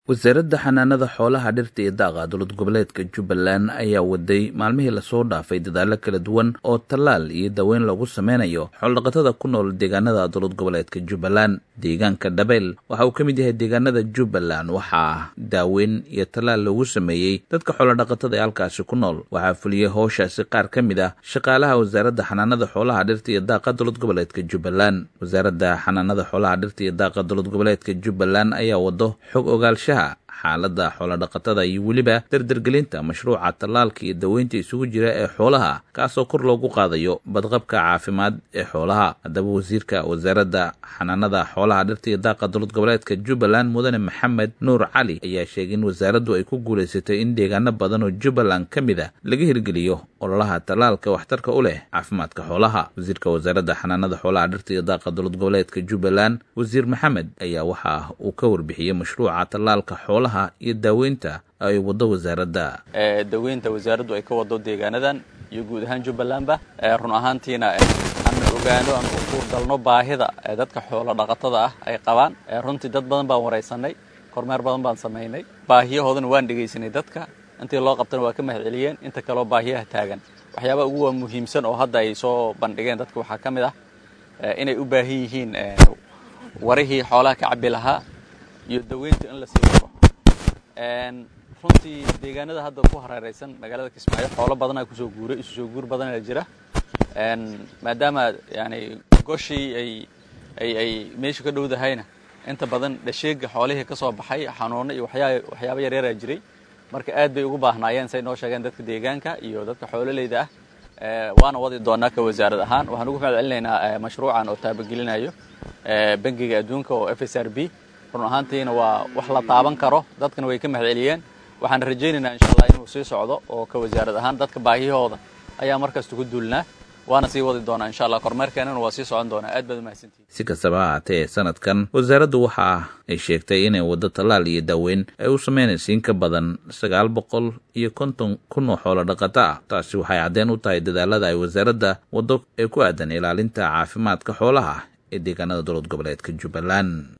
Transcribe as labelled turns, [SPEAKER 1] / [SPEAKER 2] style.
[SPEAKER 1] wasaaradda xanaanada xoolaha dhirta iyo daaqa dowlad goboleedka jubbaland ayaa waday maalmihii lasoo dhaafay dadaallo kala duwan oo tallaal iyo daweyn lagu sameynayo xoolodhaqatada ku nool deegaanada dowlad goboleedka jubbaland deegaanka dhabeyl waxa uu ka mid yahay deegaanada jubbaland waxaa daaweyn iyo tallaal loogu sameeyey dadka xoolodhaqatada ee halkaasi ku nool waxaa fuliyey howshaasi qaar ka mid ah shaqaalaha wasaaradda xanaanada xoolaha dhirta iyo daaqa dowlad goboleedka jubbaland wasaaradda xanaanada xoolaha dhirta iyo daaqa dowlad goboleedka jubbaland ayaa wado xog ogaalshaha xaaladda xoolodhaqatada iyo weliba dardargelinta mashruuca tallaalka iyo daweynta isugu jira ee xoolaha kaasoo kor loogu qaadayo badqabka caafimaad ee xoolaha haddaba wasiirka wasaaradda xanaanada xoolaha dhirta iyo daaqa dowlad goboleedka jubbaland mudane maxamed nuur cali ayaa sheegay in wasaaraddu ay ku guulaysatay in deegaano badan oo jubbaland ka mid a laga hirgeliyo ololaha tallaalka waxtarka u leh caafimaadka xoolaha wasiirka wasaaradda xanaanada xoolaha dhirta iyo daaqa dowlad goboleedka jubbaland wasiir maxamed ayaa waxa uu ka warbixiyey mashruuca tallaalka xoolaha iyo daaweynta ay wado wasaaradda
[SPEAKER 2] daweynta wasaaraddu ay ka wado deegaanadan iyo guud ahaan jubbalandba run ahaantiina aanu ogaano aan u kuurdalno baahida dadka xoolo dhaqatada ah ay qabaan runtii dad badan baan waraysanay kormeer badan baan samaynay baahiyahoodana waan dhegaysanay dadka intii loo qabtana waa ka mahad celiyeen inta kaleo baahiyaha taagan waxyaabaha ugu waa muhiimsan oo hadda ay soo bandhigeen dadka waxaa ka mid ah inay u baahan yihiin warihii xoolaha ka cabbi lahaa iyo daweynta in la sii wado runtii deegaanada hadda ku hareeraysan magaalada kismaayo xoolo badanaa kusoo guuray isu soo guur badanaa jira maadaama yani goshii ay ay ay meesha ka dhowdahayna inta badan dhasheega xoolihii ka soo baxay xanuuno iyo waxyaa waxyaaba yaryaaraa jiray marka aad bay ugu baahnaayeen say noo sheegeen dadka deegaanka iyo dadka xoololeyda ah waana wadi doonaa ka wasaarad ahaan waxaan ugu mahad celinaynaa mashruucan oo taabagelinayo bangiga adduunka oo f s r b run ahaantiina waa wax la taaban karo dadkana way ka mahad celiyeen waxaan rajaynaynaa insha allah inuu sii socdo oo ka wasaarad ahaan dadka baahiyahooda ayaa markasta ku duulnaa waana sii wadi doonaa insha allah kormeerkeenana waa sii socon doonaa aad baad umahadsantihin
[SPEAKER 1] si kastaba ha haatee sanadkan wasaaraddu waxa ay sheegtay inay waddo tallaal iyo daaweyn ay u sameynaysa in ka badan sagaal boqol iyo konton kun oo xoolo dhaqato ah taasi waxay caddeen u tahay dadaalada ay wasaaradda waddo ee ku aadan ilaalinta caafimaadka xoolaha ee deegaanada dowlad goboleedka jubbaland